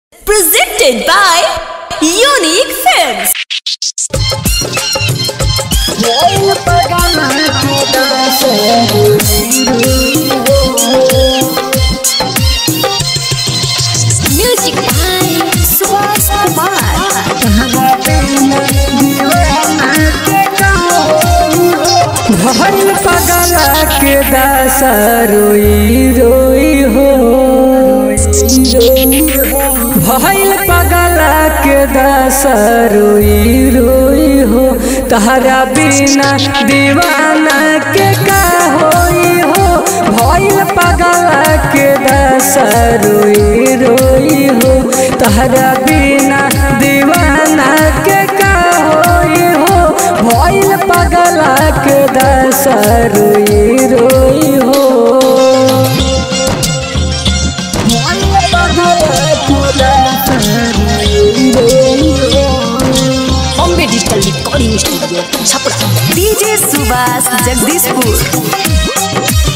Presented by Unique Films. Music by Suhas Kumar. भइल पगला के दासा रोई रोई हो भइल पगला के दासा रोई रोई हो तहरा बिना दीवाना के का होई हो भइल पगला के दासा रोई रोई हो तहरा बिना दीवाना के का होई हो भइल पगला के दशा रोई रोई हो भइल पगला के दशा रोई रोई हो। Bombay Digital Recording Studio, Chapra. DJ Subhas Jagdishpur.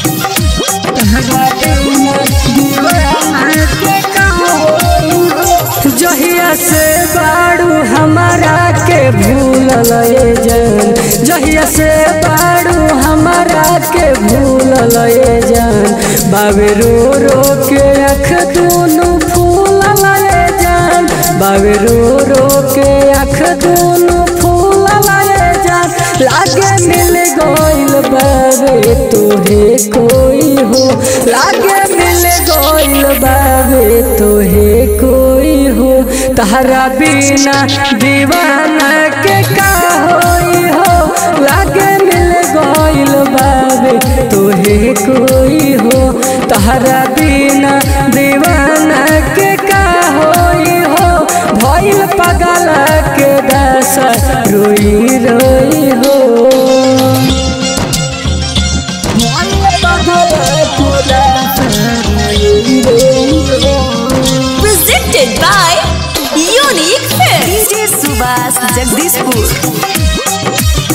जहिया से बाड़ू हमारा के भूलल ये जान जहिया से बाड़ू हमारा के भूलल ये जान बाबे रो रो के अख दोनों फूलल ये जान बाबे रो रो के अख दोनों फूलल ये जान लागे मिल गइल बाबे तोहे कोई हो लागे मिल गइल बाबे तोहे कोई हो तहरा बिना दीवाना के का होई हो लागे मिल गइल बाबे तोहे कोई हो तहरा बिना दीवाना के का होई हो भइल पगला के दशा रोई रोई हो भइल पगला के दशा रोई रोई हो Presented by Unique Films. DJ Subhas Jagdishpur.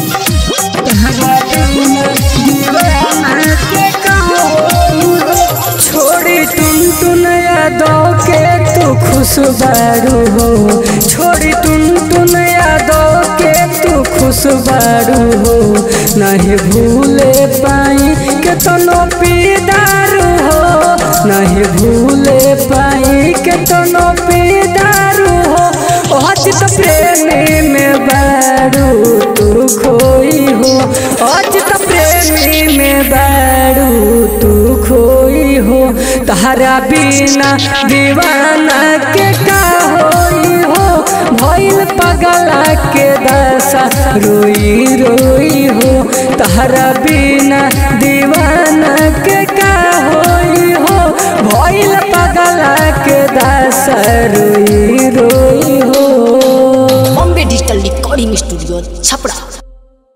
छोड़ी टुन टुन यादव के तू खुश बारू हो छोड़ी टुन टुन यादव के तू खुश बारू हो नहीं भूले पाई के तनो पीदारू हो नहीं भूले पाई के तनो पीदारू हो अचित प्रेमी में बारू तू खोई हो अचित प्रेमी में बारू तू खोई हो तहरा बिना दीवाना के का होई हो भइल पगला के दशा रोई रोई हो तहरा बिना दीवाना के का होई हो भइल पगला के दशा रोई रोई हो Bombay Digital Recording Studio, Chapra.